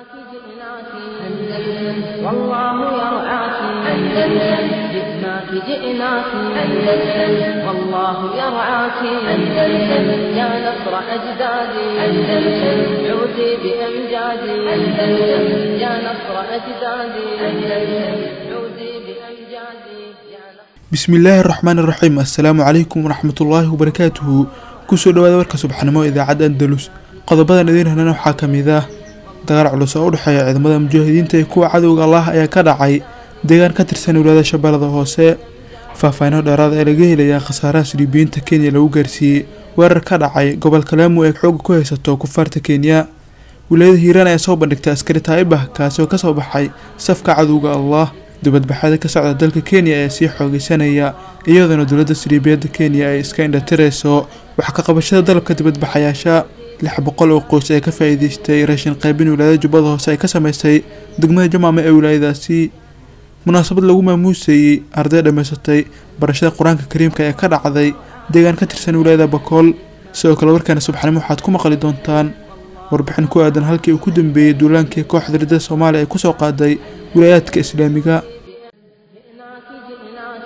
والله يرعاك أندلس جئناك جئناك أندلس والله يرعاك أندلس يا نصر أجدادي أندلس عودي بأمجادي أندلس يا نصر أجدادي أندلس عودي بأمجادي يا نصر bismillaahi araxmaan iraxiim assalaamu calaykum waraxmatullaahi wabarakaatuhu kusoo dhawaada warka subaxnimo idaacadda andalus qodobadan idiin helana waxaa ka mid ah dagaal culus oo u dhexeeya ciidamada mujaahidiinta iyo kuwa cadowga allah ayaa ka dhacay deegaan ka tirsan wilaayada shabeellada hoose faahfaahino dheeraada ee laga helayaa khasaaraha siriibiyiinta kenya lagu gaarsiiyey weerar ka dhacay gobolka laamu ee xooga ku haysato kufaarta kenya wilaayada hiiraan ayaa soo bandhigtay askari taa'ibah kaasi oo kasoo baxay safka cadowga allah dibadbaxyada ka socda dalka kenya ayaa sii xoogeysanaya iyadoona dowladda siriibiyadda kenya ay iska indhatirayso wax ka qabashada dalabka dibadbaxayaasha lix boqol oo qoys ee ka faa-iideystay raashin qaybin wilaayada jubbada hoose ay ka sameysay degmada jamaame ee wilaayadaasi munaasabad lagu maamuusayey arday dhammaysatay barashada qur-aanka kariimka ee ka dhacday deegaan ka tirsan wilaayada bakool sidoo kale warkaana subaxnimo waxaad ku maqli doontaan warbixin ku aadan halkii uu ku dambeeyey duulaankii kooxda ridada soomaaliya ay kusoo qaaday wilaayaadka islaamiga جئناك جئناك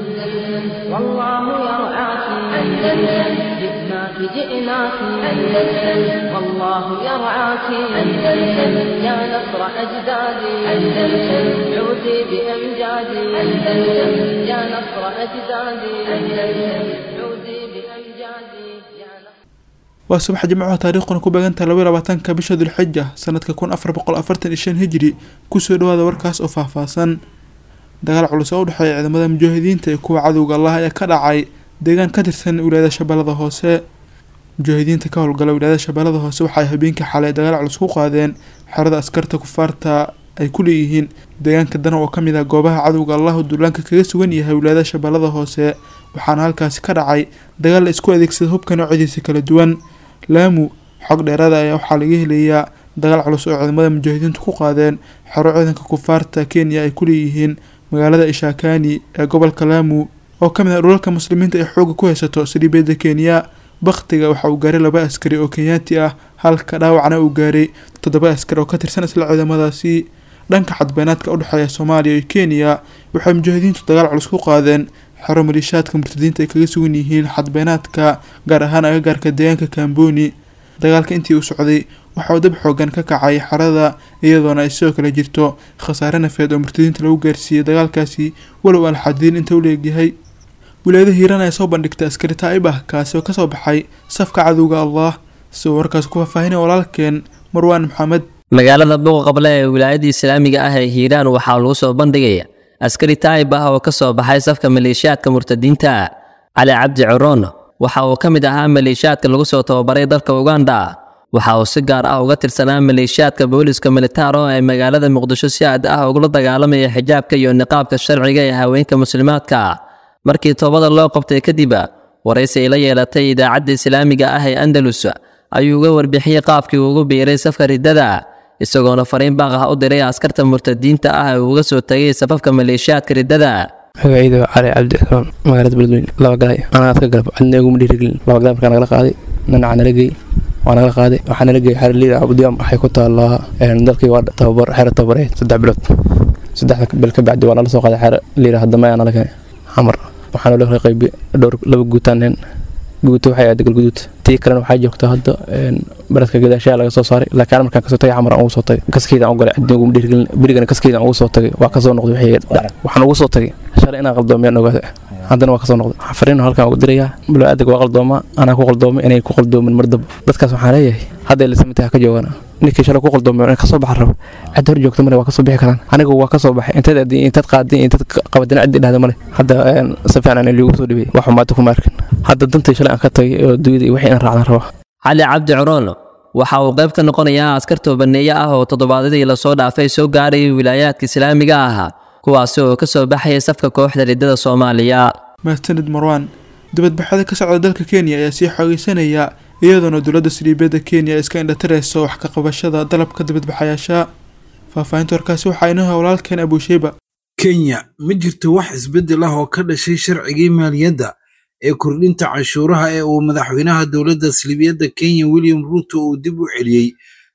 أندلس والله يرعاك أندلس جئناك جئناك أندلس والله يرعاك أندلس يا نصر أجدادي أندلس عودي بأمجادي أندلس يا نصر أجدادي أندلس عودي بأمجادي يا نصر waa subax jimcaha taariikhduna ku beegantaha laba iyo labaatanka bisha dulxija sanadka kun afar boqol afartan iyo shan hijri kusoo dhawaada warkaas oo faahfaahsan dagaal culus oo u dhexeeya ciidamada mujaahidiinta iyo kuwa cadowga allah ayaa ka dhacay deegaan ka tirsan wilaayada shabeellada hoose mujaahidiinta ka howlgala wilaayada shabeellada hoose waxaay habeenkii xalay dagaal culus ku qaadeen xerada askarta kufaarta ay ku leeyihiin deegaanka dana oo kamid ah goobaha cadowga allah oo duulaanka kaga sugan yahay wilaayada shabeellada hoose waxaana halkaasi ka dhacay dagaal la isku adeegsada hubka noocadiisa kala duwan laamu xog dheeraada ayaa waxaa laga helayaa dagaal culus oo ciidamada mujaahidiintu ku qaadeen xero ciidanka kufaarta kenya ay ku leeyihiin magaalada ishakani ee gobolka laamu oo ka mid ah dhulalka muslimiinta ee xooga ku haysato saliibiyadda kenya bakhtiga waxa uu gaaray laba askari oo kenyaati ah halka dhaawacna uu gaaray toddoba askari oo ka tirsan isla ciidamadaasi dhanka xadbeenaadka u dhexeeya soomaaliya iyo kenya waxay mujaahidiintu dagaal culus ku qaadeen xero maliishaadka murtadiinta ay kaga sugan yihiin xadbeenaadka gaar ahaan agagaarka deegaanka kamboni dagaalka intii uu socday waxa uu dab xoogan ka kacay xerada iyadoona ay sidoo kale jirto khasaare nafeed oo murtadiinta lagu gaarsiiyey dagaalkaasi walow aan xadiin inta u leegyahay wilaayada hiiraan ayaa soo bandhigtay askari taa'ib ah kaasi oo kasoo baxay safka cadowga allah sidoo warkaas ku faahfaahinaya walaalkeen marwaan maxamed magaalada buuqa qable ee wilaayada islaamiga ah ee hiiraan waxaa lagu soo bandhigaya askari taa'ib ah oo ka soo baxay safka maleeshiyaadka murtadiinta cali cabdi coroon waxa uu ka mid ahaa maleeshiyaadka lagu soo tababaray dalka uganda waxa uu si gaar ah uga tirsanaa maleeshiyaadka booliska militaaro ee magaalada muqdisho si aad ah ugula dagaalamaya xijaabka iyo niqaabka sharciga ee haweenka muslimaadka markii toobada loo qabtay kadib waraysi ay la yeelatay idaacadda islaamiga ah ee andalus ayuu uga warbixiyey qaabkii uu ugu biiray safka riddada isagoona fariin baaq ah u diray askarta murtadiinta ah ee uga soo tagay safafka maleeshiyaadka riddada magacayda waa cali cabdi xusmaan magaalada beledweyne laba galay anaa ka galab cidna iguma dhiirigelin laba galay markaa nagala qaaday nanaca nala geey waa nagala qaaday waxaa nala geeyay xero liida abudiyam waxay ku taallaa dalkii waa tababar xero tababareed saddex bilood saddexda bil ka bacdi waa nala soo qaaday xero liida haddama ayaa nala keenay xamar waxaana loo qaybi dhowr laba guutaaneen guuto waxay ahayd galguduud tii kalena waxaa joogta hadda baradka gadaashaha laga soo saaray laakiin an markaan kasoo tagay xamar aan ugu soo tagay kaskeyda aan u galay cidna uguma dhiirgelin berigana kaskeyda aan ugu soo tagay waa kasoo noqday wixii waxaan ugu soo tagay shalay inaan qaldoomiyaan ogaada haddana waa kasoo noqday waxaan fariin halkaan ugu dirayaa bilo adag waa qaldooma anaa ku qaldoomay inay ku qaldoomin mar daba dadkaas waxaan leeyahay hadday lisamitaha ka joogaan ninkii shalay ku qaldoomay in kasoo baxan rabo cid hor joogta male waa kasoo bixi karaan anigu waa kasoo baxay intaad adin intaad qaadin intaad qabadin cid dhahda male hadda si fiican in liigu soo dhibay wax xumaata kuma arkin hadda dantii shalay aan ka tagay oo dunyada iyo wixii aan raacdan raba cali cabdi coroon waxa uu qayb ka noqonayaa askar toobaneeye ah oo toddobaadyadii lasoo dhaafay soo gaarayay wilaayaadka islaamiga ah kuwaasi oo ka soo baxaya safka kooxda riddada soomaaliya mahadsanid marwaan dibadbaxyada ka socda dalka kenya ayaa sii xoogeysanaya iyadoona dowladda saliibiyadda kenya ay iska indhatirayso wax ka qabashada dalabka dibadbaxayaasha faahfaahinta warkaasi waxaa inoo walaalkeen abuusheyba kenya ma jirto wax isbeddel ah oo ka dhashay sharcigii maaliyadda ee kordhinta cashuuraha ee uu madaxweynaha dowladda saliibiyadda kenya william ruuto uu dib u celiyey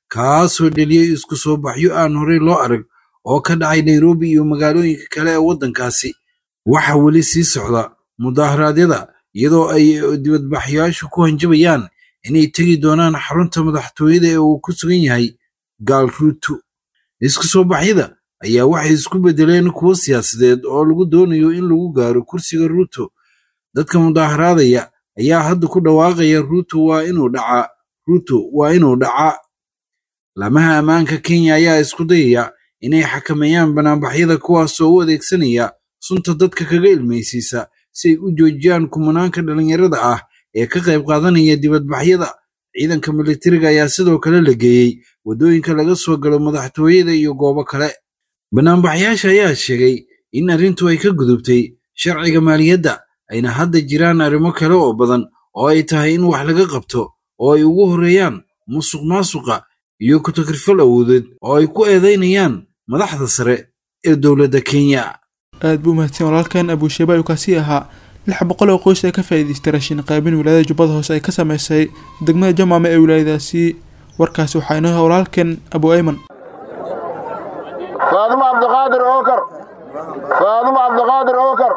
kaasoo dheliyey isku soo baxyo aan horey loo arag oo ka dhacay nairobi iyo magaalooyinka kale ee waddankaasi waxaa weli sii socda mudaharaadyada iyadoo ay dibadbaxyaashu ku hanjabayaan inay tegi doonaan xarunta madaxtooyada ee uu ku sugan yahay gaal ruuto isku soo baxyada ayaa waxay isku beddeleen kuwo siyaasadeed oo lagu doonayo in lagu gaaro kursiga ruuto dadka mudaharaadaya ayaa hadda ku dhawaaqaya ruuto waa inuu dhacaa ruuto waa inuu dhacaa laamaha ammaanka kenya ayaa isku dayaya inay xakameeyaan banaanbaxyada kuwaasoo u adeegsanaya sunta dadka kaga ilmaysiisa si ay u joojiyaan kumanaanka dhallinyarada ah ee ka qayb qaadanaya dibadbaxyada ciidanka militariga ayaa sidoo kale la geeyey waddooyinka laga soo galo madaxtooyada iyo goobo kale banaanbaxyaasha ayaa sheegay in arrintu ay ka gudubtay sharciga maaliyadda ayna hadda jiraan arrimo kale oo badan oo ay tahay in wax laga qabto oo ay ugu horreeyaan musuq maasuqa iyo ku-takrifal awoodeed oo ay ku eedaynayaan madaxda sare ee dowladda kenya aad buu mahadsan walaalkan abuusheeba ayuu kaasii ahaa lix boqol oo qoys ee ka faa'iidaystay raashin qaybin wilaayada jubbada hoose ay ka sameysay degmada jamaame ee wilaayadaasi warkaasi waxaa inoo yahay walaalkan abu ayman فاطمة عبد القادر أوكر فاطمة عبد القادر أوكر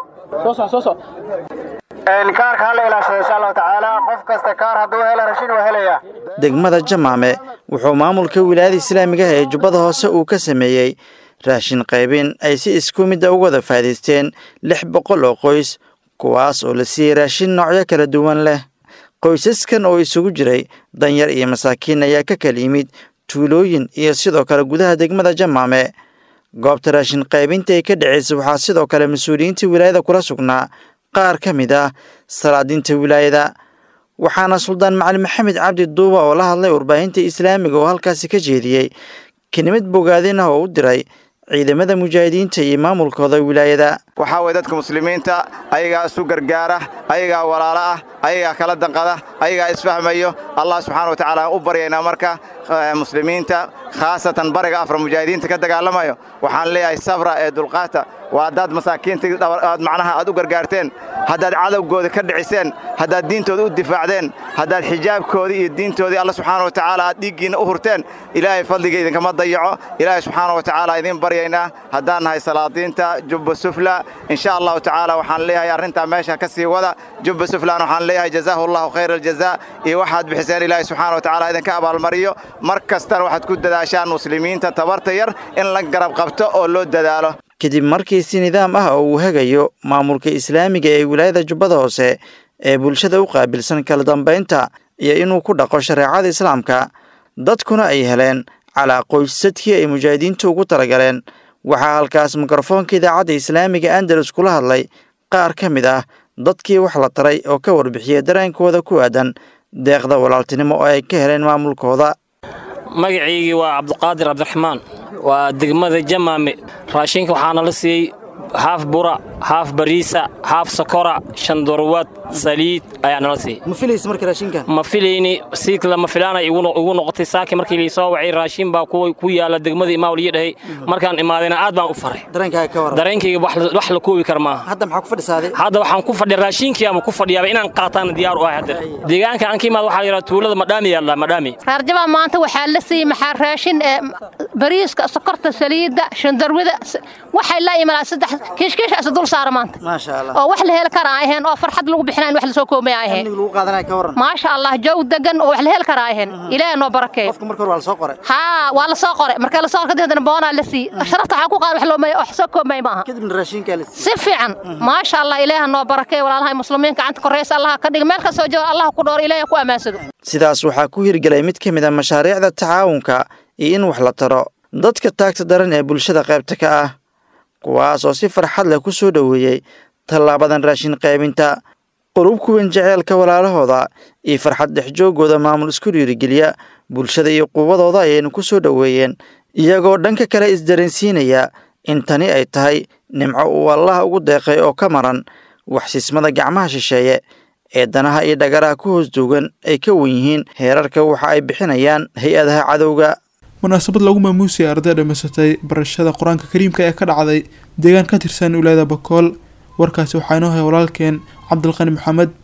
الكارك هلا إلى إن شاء الله تعالى قف كاستكار هدو هلا رشين وهلا degmada jamaame wuxuu maamulka wilaayada islaamiga ah ee jubbada hoose uu ka sameeyey raashin qaybin ay si isku midda uga wada faa'iidaysteen lix boqol oo qoys kuwaas oo la siiyey raashin noocyo kala duwan leh qoysaskan oo isugu jiray danyar iyo masaakiin ayaa ka kala yimid tuulooyin iyo sidoo kale gudaha degmada jamaame goobta raashin qaybinta ay ka dhaceysa waxaa sidoo kale mas-uuliyiinta wilaayada kula sugnaa qaar ka mid ah salaadiinta wilaayada waxaana suldaan macalin maxamed cabdi duuba oo la hadlay warbaahinta islaamiga oo halkaasi ka jeediyey kelimad bogaadin ah oo u diray ciidamada mujaahidiinta iyo maamulkooda wilaayada waxaa weye dadka muslimiinta ayagaa isu gargaara ayagaa walaalo ah ayagaa kala danqada ayagaa isfahmayo allah subxaana wa tacaala aan u baryaynaa marka muslimiinta khaasatan bariga afra mujaahidiinta ka dagaalamayo waxaan leeyahay sabra ee dulqaata waa haddaad masaakiinta aad macnaha aad u gargaarteen haddaad cadowgooda ka dhiciseen haddaad diintooda u difaacdeen haddaad xijaabkoodii iyo diintoodii alla subxaana wa tacaala aad dhiiggiinna u hurteen ilaahay fadliga idinkama dayaco ilaahay subxaana wa tacaala idiin baryaynaa haddaan nahay salaadiinta jubba sufla insha allahu tacaala waxaan leeyahay arrintaa meesha ka sii wada jubba suflan waxaan leeyahay jazaahu allahu khayra aljazaa iyo waxaad bixiseen ilaahay subxaana wa tacaala idinka abaalmariyo mar kastana waxaad ku dadaashaan muslimiinta tabarta yar in la garab qabto oo loo dadaalo kadib markii si nidaam ah oo uu hagayo maamulka islaamiga ee wilaayada jubbada hoose ee bulshada u qaabilsan kala dambaynta iyo inuu ku dhaqo shareecada islaamka dadkuna ay heleen calaa qoysadkii ay mujaahidiintu ugu talagaleen waxaa halkaas mikrofoonka idaacadda islaamiga andalus kula hadlay qaar ka mid ah dadkii wax la taray oo ka warbixiyay dareenkooda ku aadan deeqda walaaltinimo oo ay ka heleen maamulkooda magaciygii waa cabdiqaadir cabdiraxmaan waa degmada jamaame raashinka waxaana la siiyey haaf bura haaf bariisa haaf sokora shandorwad saliid ayaa nala siiyey ma filays marka raashinka ma filayni si lama filaana igu noqotay saaki markii laisoo wacay raashin baa ku yaala degmada imaawal iyo dhahay markaan imaadayna aad baan u faray dareenkaaga ka waran dareenkayga wax la koobi kar maaha hadda maxaa ku fadhisaaday hadda waxaan ku fadhiya raashinkii ama ku fadhiyaaba inaan qaataan diyaar u ahay hadda deegaanka aan ka imaad waxaa yidhaha tuulada madhaami yaalla madhaami raarjabaa maanta waxaa la siiyey maxaa raashin ee bariiska sokorta saliidda shandarwida waxay la imanaa saddex kiishkiish isa dul saara maanta maasha allah oo wax la heli kara ay ahayn oo farxad lagu bixinayn wax lasoo koomay ay ahayn amniga lagu qaadanaya ka waran maasha allah jow degan oo wax la heli kara ay ahayn ilaahay noo barakeeyo qofka marka hore waa la soo qoray haa waa la soo qoray marka la soo qoray kadibna boonaa la siiyey sharafta waxaa ku qaad wax loomay wax soo koomay maaha kadibna raashinkaa la si fiican maasha allah ilaahay noo barakeeyo walaalahay muslimiin gacanta koreysa allah ka dhig meel ka soo jooga allah ku dhoor ilaahay ku amaansado sidaas waxaa ku hirgelay mid ka mid a mashaariicda tacaawunka iyo in wax la taro dadka taagta daran ee bulshada qaybta ka ah kuwaas oo si farxad leh ku soo dhoweeyey tallaabadan raashin qaybinta qurub kuwan jeceelka walaalahooda iyo farxad dhexjoogooda maamul isku dhiirigeliya bulshada iyo quwadooda ayaynu ku soo dhoweeyeen iyagoo dhanka kale isdareensiinaya in tani ay tahay nimco uu allah ugu deeqay oo ka maran waxsismada gacmaha shisheeye ee danaha iyo dhagaraha ku hoos duugan ay ka wan yihiin heerarka waxa ay bixinayaan hay-adaha cadowga munaasabad lagu maamuusay arday dhammaysatay barashada qur-aanka kariimka ee ka dhacday deegaan ka tirsan wilaayada bakool warkaasi waxaa inoo hay walaalkeen cabdilqani maxamed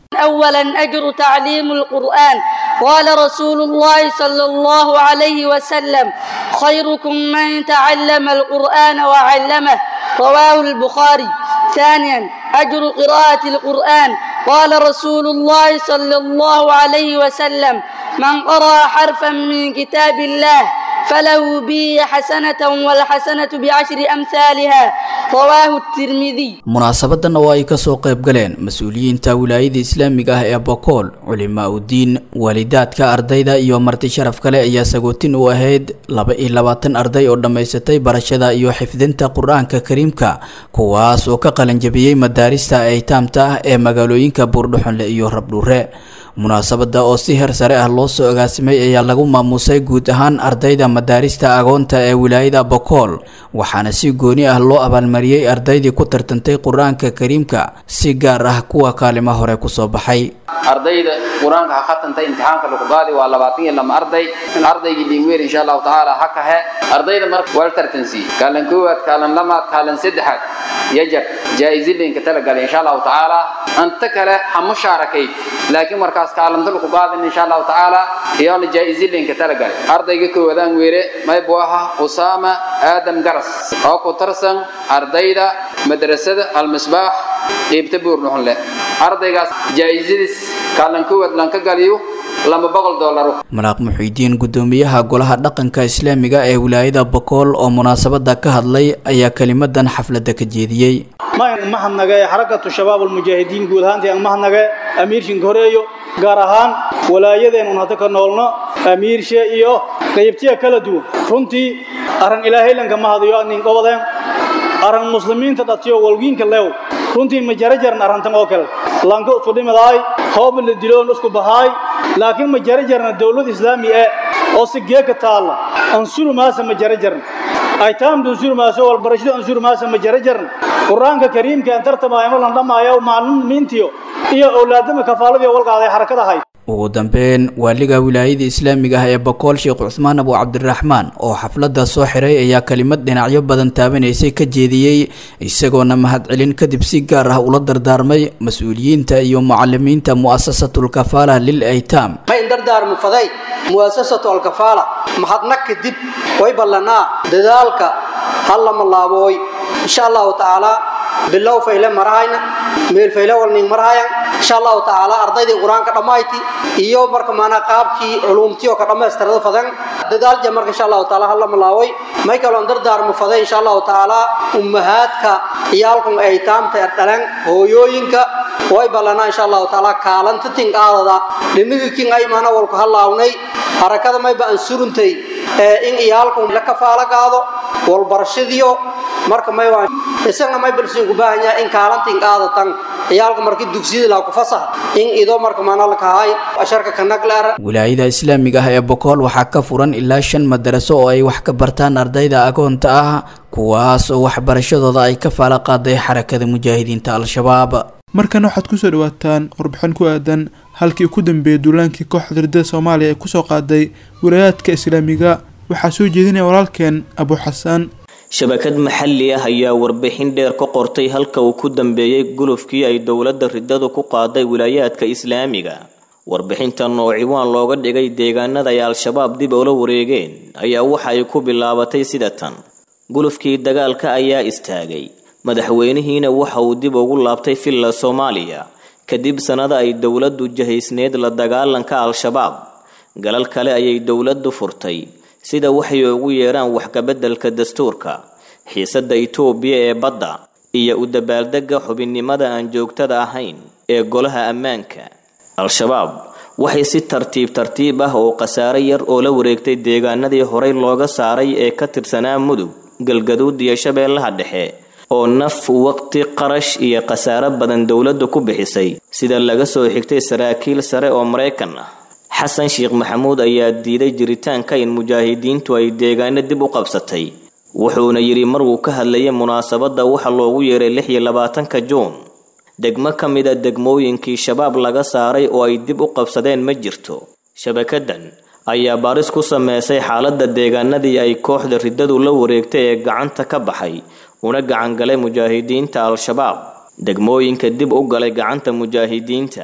أولا أجر تعليم القرآن قال رسول الله صلى الله عليه وسلم خيركم من تعلم القرآن وعلمه رواه البخاري ثانيا أجر قراءة القرآن قال رسول الله صلى الله عليه وسلم من قرأ حرفا من كتاب الله فله به حسنة والحسنة بعشر أمثالها رواه الترمذي munaasabadan oo ay kasoo qayb galeen mas-uuliyiinta wilaayada islaamiga ah ee bokool culimaa udiin waalidaadka ardayda iyo marti sharaf kale ayaa sagootin u ahayd laba iyo labaatan arday oo dhammaysatay barashada iyo xifdinta qur-aanka kariimka kuwaas oo ka qalanjabiyey madaarista aytaamta ah ee magaalooyinka buurdhuxunle iyo rabdhuure munaasabada oo si heer sare ah loo soo agaasimay ayaa lagu maamuusay guud ahaan ardayda madaarista agoonta ee wilaayada bokool waxaana si gooni ah loo abaalmariyey ardaydii ku tartantay qur-aanka kariimka si gaar ah kuwa kaalimo hore kusoo baxay ardayda qur-aanka ha khatantay imtixaanka lagu qaadi waa labaatan iyo lama arday ardaygii dhiinweer insha allahu tacaala ha kahe ardayda marka waa la tartansiiyey kaalan koowaad kaalan lamaad kaalan saddexaad yajar jaa-izilinka talagalay insha allahu tacaala anta kale ha mushaarakayd laakiin markaas kaalanta lagu qaadin insha allahu tacaala iyoona jaa-izilinka talagalay ardayga koowaadaan weere maybu aha usaama aadam garas oo ku tarsan ardayda madrasada almisbaax qiibta buurdhuxunle ardaygaas jaa-izadiis kaalan koowaad lanka galiyo laba boqol doolaro malaaq muxiidiin gudoomiyaha golaha dhaqanka islaamiga ee wilaayada bokool oo munaasabada ka hadlay ayaa kelimadan xafladda ka jeediyey mayn mahadnage xarakatu shabaab almujaahidiin guud ahaantii aan mahadnage amiirshinka horeeyo gaar ahaan walaayadeenun hadda ka noolno amiirshe iyo qaybtiya kala duwan runtii arran ilaahaylanka mahadiyo nin qobadeen arran muslimiinta dhatiyo walgiinka leew runtii ma jarajaran arrantan oo kale lanka isku dhimidaay hoob la diloon isku bahaay laakiin ma jarajarna dawlad islaami ee oo si geeka taalla ansuru maasa ma jarajarna aytaamdu ansuru maasa walbarashadu ansuru maasa ma jarajarna qur-aanka kariimka aan tartamaayo ma landhamaayo maclimiintiyo iyo owlaadama kafaaladiyo walqaaday xarakada ahayd ugu dambeyn waaliga wilaayada islaamiga ah ee bokool sheekh cusmaan abu cabdiraxmaan oo xafladda soo xiray ayaa kelimad dhinacyo badan taabanaysay ka jeediyey isagoona mahadcelin kadib si gaar ah ula dardaarmay mas-uuliyiinta iyo mucalimiinta mu'asasatulkafaala lil aytaam ma in dardaarmu faday mu'asasatu alkafaala mahadnag kadib way ballanaa dadaalka hallama laabooy insha allahu tacaala bilow fayle marahayna meel fayle walning marahayan insha allahu tacaala ardaydii qur-aanka dhammayti iyo marka maanaa qaabkii culuumtii oo ka dhammaystirada fadan dadaalja marka insha allahu tacaala halla malaaway may kaloon dardaarmu faday insha allahu tacaala ummahaadka iyaalkan aytaamta dhalan hooyooyinka way ballanaa insha allahu tacaala kaalanta tinqaadada dhiniga kin ay maana walku hallaawnay harakada mayba aan suruntay in iyaalkan la kafaalo qaado walbarashadiyo marka may waa isagna may balsiin ku baahan yahay in kaalantiin qaadatan ciyaalka markii dugsiyada laa ku fasax in ido marka maana la kahay asharka kanagleera wilaayada islaamiga ah ee bokool waxaa ka furan ilaa shan madaraso oo ay wax ka bartaan ardayda agoonta ah kuwaas oo waxbarashadooda ay ka faala qaaday xarakada mujaahidiinta al-shabaab markana waxaad kusoo dhawaataan warbixin ku aadan halkii ku dambeeyay duulaankii kooxda ridada soomaaliya ee kusoo qaaday wilaayaadka islaamiga waxaa soo jeedinaya walaalkeen abu xasaan shabakad maxalli ah ayaa warbixin dheer ka qortay halka uu ku dambeeyey gulufkii ay dowladda ridadu ku qaaday wilaayaadka islaamiga warbixintan oo ciwaan looga dhigay deegaanada ay al-shabaab dib ula wareegeen ayaa waxa ay ku bilaabatay sida tan gulufkii dagaalka ayaa istaagay madaxweynihiina waxa uu dib ugu laabtay villa soomaaliya kadib sannada ay dowladdu jahaysneed la dagaalanka al-shabaab galal kale ayay dowladdu furtay sida waxay ugu yeedhaan waxkabeddelka dastuurka xiisadda itoobiya ee badda iyo u dabaaldegga xubinnimada aan joogtada ahayn ee golaha ammaanka al-shabaab waxay si tartiib tartiib ah oo khasaare yar oo la wareegtay deegaanadii horey looga saaray ee ka tirsanaa mudug galgaduud iyo shabeellaha dhexe oo naf waqti qarash iyo khasaare badan dowladdu ku bixisay sida laga soo xigtay saraakiil sare oo maraykan ah xasan sheekh maxamuud ayaa diiday jiritaanka in mujaahidiintu ay deegaano dib u qabsatay wuxuuna yidhi maruu ka hadlayay munaasabadda waxa loogu yeeray lix iyo labaatanka juun degmo ka mid a degmooyinkii shabaab laga saaray oo ay dib u qabsadeen ma jirto shabakadan ayaa baaris ku sameysay xaaladda deegaanadii ay kooxda riddadu la wareegtay ee gacanta ka baxay una gacangalay mujaahidiinta al-shabaab degmooyinka dib u galay gacanta mujaahidiinta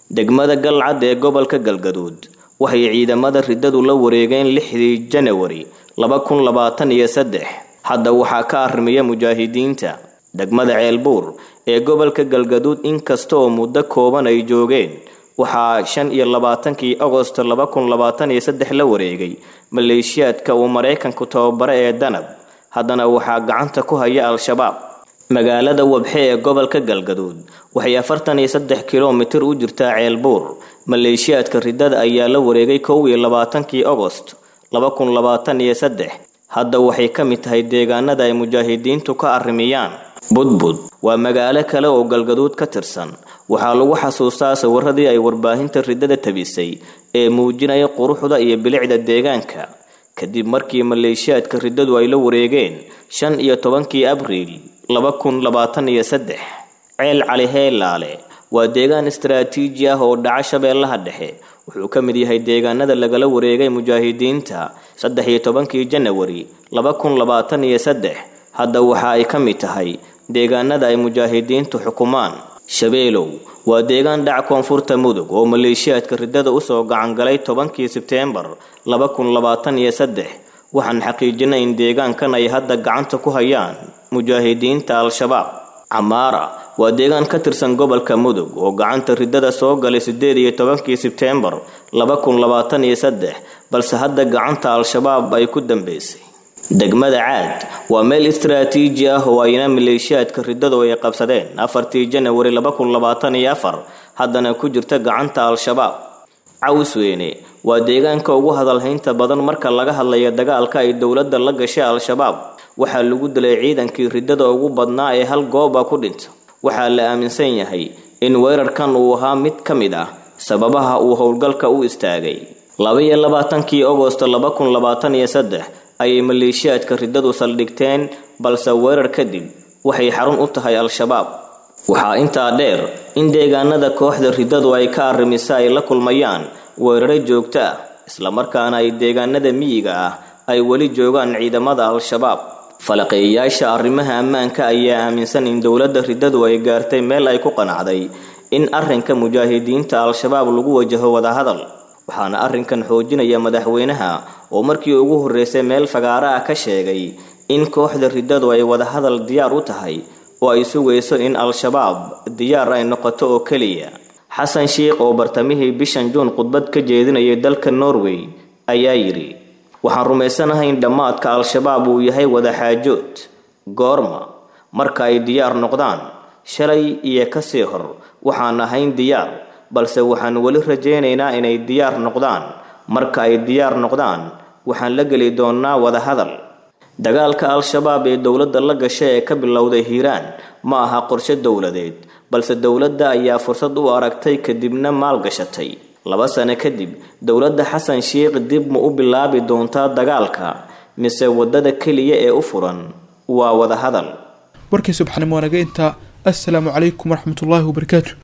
degmada galcad ee gobolka galgaduud waxay ciidamada riddadu la wareegeen lixdii janawari laba kun labaatan iyo saddex hadda waxaa ka arrimiya mujaahidiinta degmada ceelbuur ee gobolka galgaduud inkasta oo muddo kooban ay joogeen waxaa shan iyo labaatankii agosto laba kun labaatan iyo saddex la wareegay maleeshiyaadka uu maraykanku tababare ee danab haddana waxaa gacanta ku haya al-shabaab magaalada wabxe ee gobolka galgaduud waxay afartan iyo saddex kilomitir u jirtaa ceelbuur maleeshiyaadka riddada ayaa la wareegay kow iyo labaatankii agost laba kun labaatan iyo saddex hadda waxay ka mid tahay deegaanada ay mujaahidiintu ka arrimiyaan budbud waa magaalo kale oo galgaduud ka tirsan waxaa lagu xasuustaa sawiradii ay warbaahinta riddada tabisay ee muujinaya quruxda iyo bilicda deegaanka kadib markii maleeshiyaadka riddadu ay la wareegeen shan iyo tobankii abriil laba kun labaatan iyo saddex ceel cali heelaale waa deegaan istaraatiiji ah oo dhaca shabeellaha dhexe wuxuu ka mid yahay deegaanada lagala wareegay mujaahidiinta saddex iyo tobankii janawari laba kun labaatan iyo saddex hadda waxa ay ka mid tahay deegaanada ay mujaahidiintu xukumaan shabeelow waa deegaan dhac koonfurta mudug oo maleeshiyaadka riddada usoo gacangalay tobankii sebteembar laba kun labaatan iyo saddex waxaan xaqiijinay in deegaankan ay hadda gacanta ku hayaan mujaahidiinta al-shabaab camaara waa deegaan ka tirsan gobolka mudug oo gacanta riddada soo galay sideed iyo tobankii sebteembar laba kun labaatan iyo saddex balse hadda gacanta al-shabaab ay ku dambeysay degmada caad waa meel istaraatiiji ah oo ayna maleeshiyaadka riddadu ay qabsadeen afartii janawari laba kun labaatan iyo afar haddana ku jirta gacanta al-shabaab cawsweyne waa deegaanka ugu hadalhaynta badan marka laga hadlayo dagaalka ay dowladda la gashay al-shabaab waxaa lagu dilay ciidankii riddada ugu badnaa ee hal gooba ku dhinta waxaa la aaminsan yahay in weerarkan uu ahaa mid ka mid ah sababaha uu howlgalka u istaagay laba iyo labaatankii agosto laba kun labaatan iyo saddex ayay maleeshiyaadka riddadu saldhigteen balse weerar kadib waxay xarun u tahay al-shabaab waxaa intaa dheer in deegaanada kooxda riddadu ay ka arrimisa ay la kulmayaan weeraro joogto ah islamarkaana ay deegaanada miyiga ah ay weli joogaan ciidamada al-shabaab falaqeeyayaasha arrimaha ammaanka ayaa aaminsan in dowladda riddadu ay gaartay meel ay ku qanacday in arrinka mujaahidiinta al-shabaab lagu wajaho wadahadal waxaana arrinkan xoojinaya madaxweynaha oo markii ugu horreysay meel fagaara ah ka sheegay in kooxda riddadu ay wadahadal diyaar u tahay oo ay sugayso in al-shabaab diyaar ay noqoto oo keliya xasan sheikh oo bartamihii bishan juun khudbad ka jeedinayay dalka norway ayaa yidhi waxaan rumaysanahay in dhammaadka al-shabaab uu yahay wadaxaajood goorma marka ay diyaar noqdaan shalay iyo kasii hor waxaan ahayn diyaar balse waxaan weli rajaynaynaa inay diyaar noqdaan marka ay diyaar noqdaan waxaan la geli doonnaa wadahadal dagaalka al-shabaab ee dowladda la gasha ee ka bilowday hiiraan ma aha qorshe dowladeed balse dowladda ayaa fursad u aragtay kadibna maalgashatay laba sano kadib dowladda xasan sheikh dib ma u bilaabi doontaa dagaalka mise waddada keliya ee u furan waa wadahadal warkii subxanimo wanaga intaa assalaamu calaykum waraxmatullaahi wabarakaatu